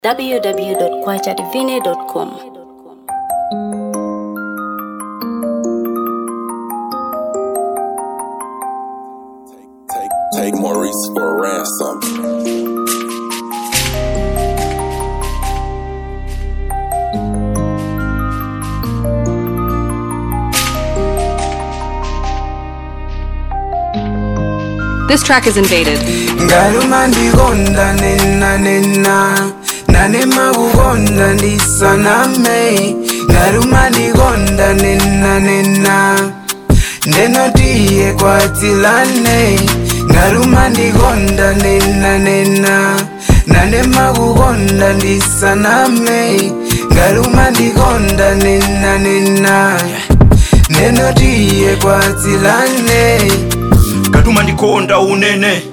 www.kwachadivine.com. Take, take Maurice for a ransom. This track is invaded. ngaluma ndikonda nena nena nanema kukonda ndisaname ngaluma ndikonda nena nena ndenotiye kwatilane ngaluma ndikonda nena nena nanema kukonda ndisaname ngaluma ndikonda nena nena ndenotiye kwatilane katuma ndikonda unene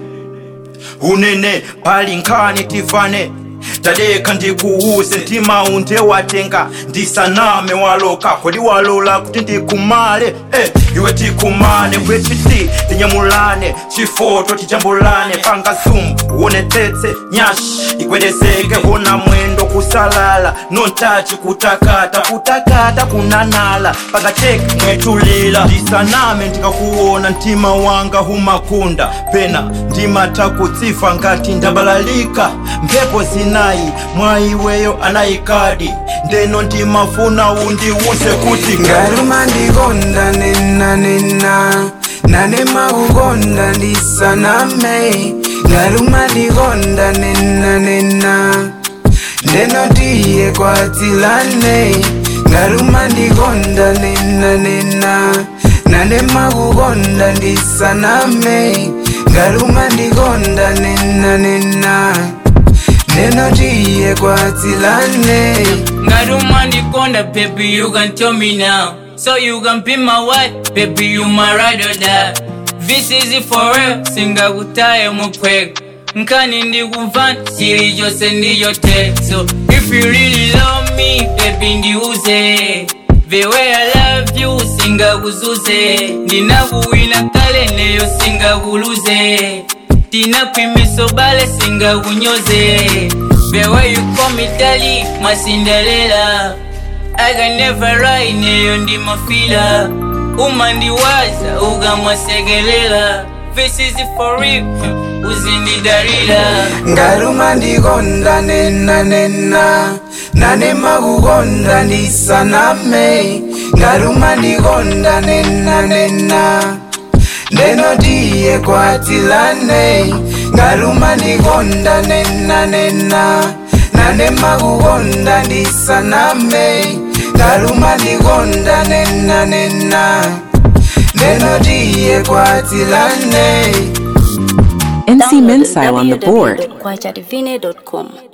unene pali nkhani tivane tadeka ndikuwuse mtima unde watenga ndisaname waloka kodi walola kuti ndikumale eh, iwe tikumane kwechiti tinyamulane chifoto tijambulane panga zumbu uonetsetse nyashi ikwedezeke hona mwendo kusalala nontachi kutakata kutakata kunanala pakateke mwetulila ndisaname ndikakuona mtima wanga humakunda pena ndimata kutsifa ngati ndabalalika mphepo zinayi mwaiweyo anayikadi ndeno ndimafuna undiwuse kuti ngaluma ndikonda nena nena nanema kukonda ndisaname ngaluma ndikonda nena nena ndenotiye kwatilane ngaluma ndikonda nena nena nanema kukonda ndisaname ngaluma ndikonda nena nena ndenotiye kwatilane Ngaruma ndikonda, baby, you can tell me now. So you can be my wife, baby, you my ride or die. This is it for real, singa kutaye mukwega. Nkani ndikuvana, siri jose ndiyote. So if you really love me, baby, ndiuze. The way I love you, singa kuzuze. Ndinakuwina kale neyo singa kuluze. Tinakwimiso bale singa kunyoze. The way you call me daddy, my Cinderella. I can never lie, neyo ndi mafila. Uma ndiwaza, ugamwasegelela. This is it for real, uzindidarila. ngaluma ndikonda nena nena nanema kukonda ndisaname ngaluma ndikonda nena nena ndenotiye kwatilane ngaluma ndikonda nena nena nanema kukonda ndisaname ngaluma ndikonda nena nena ndenotiye kwatilane NC Mensile on the board. www.kwachadivine.com.